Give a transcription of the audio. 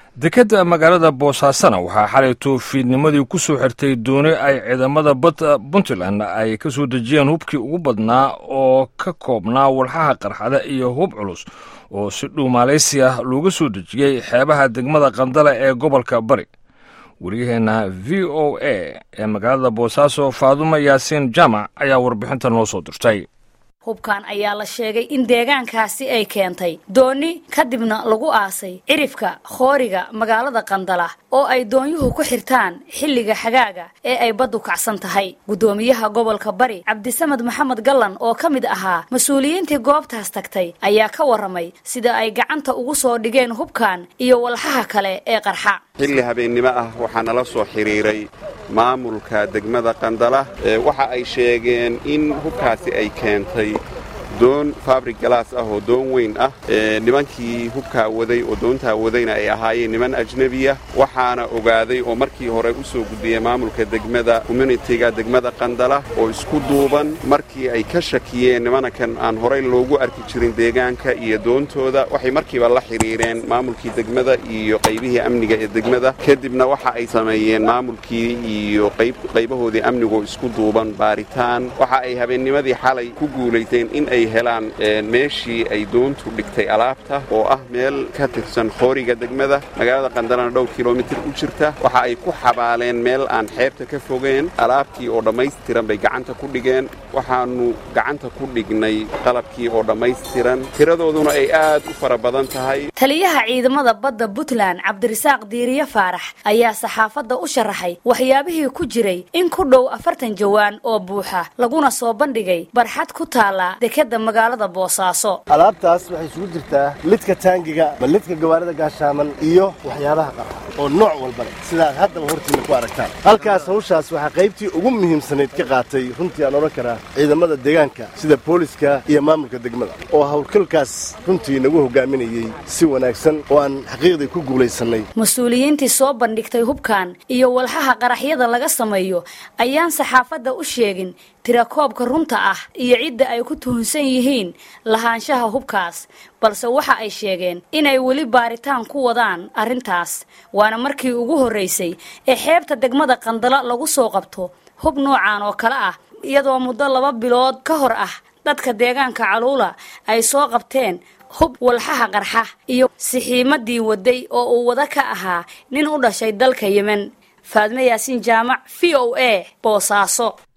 dekadda magaalada boosaasana waxaa xalay toofiidnimadii ku soo xirtay dooni ay ciidamada badda puntland ay ka soo dejiyeen hubkii ugu badnaa oo ka koobnaa walxaha qarxada iyo hub culus oo si dhow maaleysi ah looga soo dejiyey xeebaha degmada qandale ee gobolka bari wariyaheenna v o a ee magaalada boosaaso faadumo yaasiin jaamac ayaa warbixinta noo soo dirtay hubkan ayaa la sheegay in deegaankaasi ay keentay dooni kadibna lagu aasay cirifka khooriga magaalada qandala oo ay doonyuhu ku xirtaan xilliga xagaaga ee ay baddu kacsan tahay guddoomiyaha gobolka bari cabdisamed maxamed gallan oo ka mid ahaa mas-uuliyiintii goobtaas tagtay ayaa ka warramay sida ay gacanta ugu soo dhigeen hubkan iyo walxaha kale ee qarxa xilli habeennimo ah waxaa nala soo xidhiiray maamulka degmada qandala waxa ay sheegeen in hubkaasi ay keentay doon fabrik galaas ah oo doon weyn ah nimankii hubkaa waday oo doontaa wadayna ay ahaayeen niman ajnebiya waxaana ogaaday oo markii hore u soo gudbiyey maamulka degmada communitiga degmada qandala oo isku duuban markii ay ka shakiyeen nimankan aan horay loogu arki jirin deegaanka iyo doontooda waxay markiiba la xidhiireen maamulkii degmada iyo qaybihii amniga ee degmada kadibna waxa ay sameeyeen maamulkii iyo qaybahoodii amnigoo isku duuban baaritaan waxa ay habeennimadii xalay ku guulaysteen in ay helaan meeshii ay doontu dhigtay alaabta oo ah meel ka tirsan khooriga degmada magaalada qandalana dhowr kilomitir u jirta waxa ay ku xabaaleen meel aan xeebta ka fogeen alaabtii oo dhammaystiran bay gacanta ku dhigeen waxaannu gacanta ku dhignay qalabkii oo dhammaystiran tiradooduna ay aad u fara badan tahay taliyaha ciidamada badda puntland cabdirasaaq diiriye faarax ayaa saxaafadda u sharaxay waxyaabihii ku jiray in ku dhow afartan jawaan oo buuxa laguna soo bandhigay barxad ku taala dekada magaalada boosaaso alaabtaas waxay isugu jirtaa lidka taangiga ma lidka gawaarida gaashaaman iyo waxyaabaha qarxa oo nooc walba leh sidaad haddaba hortiina ku aragtaan halkaas hawshaas waxaa qaybtii ugu muhiimsanayd ka qaatay runtii aan odhan karaa ciidamada deegaanka sida booliska iyo maamulka degmada oo hawlgalkaas runtii nagu hogaaminayey si wanaagsan oo aan xaqiiqdii ku guulaysannay mas-uuliyiintii soo bandhigtay hubkan iyo walxaha qaraxyada laga sameeyo ayaan saxaafadda u sheegin tirakoobka runta ah iyo cidda ay ku tuhunsan yihiin lahaanshaha hubkaas balse waxa ay sheegeen inay weli baaritaan ku wadaan arrintaas waana markii ugu horraysay ee xeebta degmada qandala lagu soo qabto hub noocan oo kale ah iyadoo muddo laba bilood ka hor ah dadka deegaanka caluula ay soo qabteen hub walxaha qarxa iyo sixiimadii waday oo uu wada ka ahaa nin u dhashay dalka yemen faadme yaasiin jaamac v o a boosaaso